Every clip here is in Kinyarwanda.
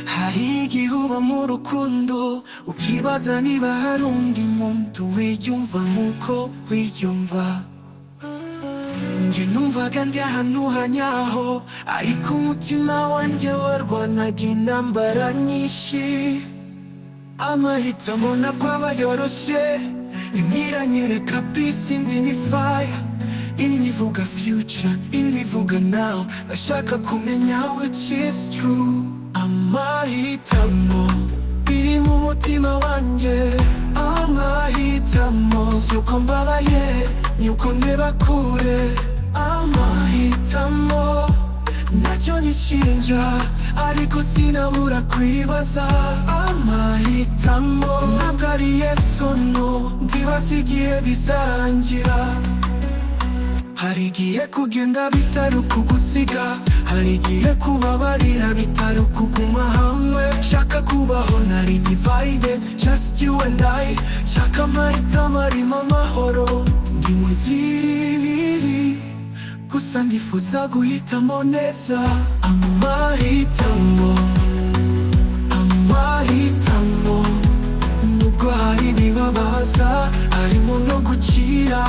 hari igihe uba mu rukundo ukibaza niba hari undi muntu wiyumva nk'uko wiyumva njye numvaga ndi ahantu hanyaho ariko umutima wanjye warwanaga intambara nyinshi amahitamo ntabwo aba yoroshye ntimwiranyereka peace indi ni fire imwe ivuga future indi ivuga now ndashaka kumenya which is true amahitamo biri mu mutima wanjye amahitamo si uko mbabaye ni uko ndeba kure amahitamo nacyo nishinja ariko sinabura kwibaza amahitamo ntabwo ari yesono ndibaza igihe bizarangira hari igihe kugenda bitari ukugusiga hari igihe kubabarira bitari ukuguma hamwe shaka kubaho nari divided just you and I shaka amahitamo arimo amahoro ndi muziriri gusa ndifuza guhitamo neza amahitamo amahitamo nubwo hari n'ibabaza harimo no gukira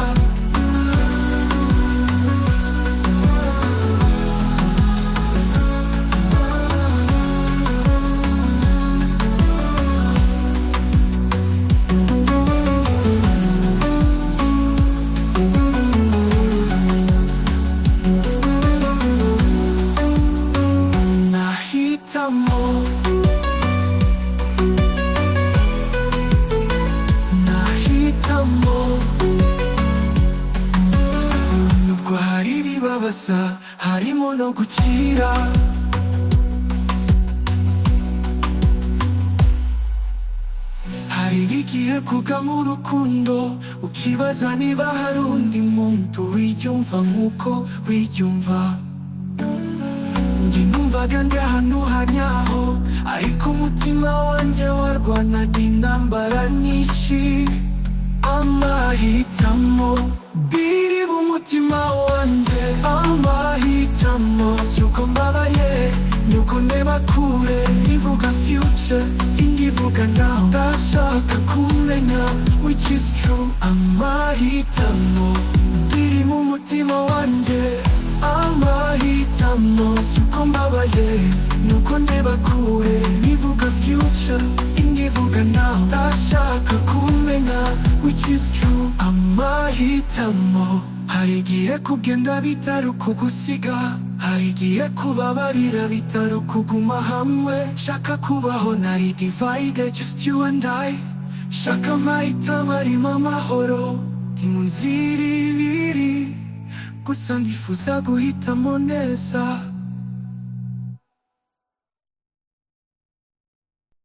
nahitamo nahitamo nubwo hari ibibabaza harimo no gukira Hari igihe kugamo urukundo ukibaza niba hari undi muntu wiyumva nk'uko wiyumva njye numvaga ndi ahantu hanyaho ariko umutima wanjye warwanaga intambara nyinshi amahitamo biri mu mutima wanjye amahitamo si uko mbabaye ni uko ndeba kure ivuga future indi ivuga now ndashaka kumenya which is true amahitamo biri mu mutima wanjye amahitamo si uko mbabaye ni uko ndeba kure ivuga future indi ivuga now ndashaka kumenya which is true amahitamo hari igihe kugenda bitari ukugusiga hari igihe kubabarira bitari ukuguma hamwe shaka kubaho nari divided just you and I shaka amahitamo arimo amahoro ndi mu nzira ibiri gusa ndifuza guhitamo neza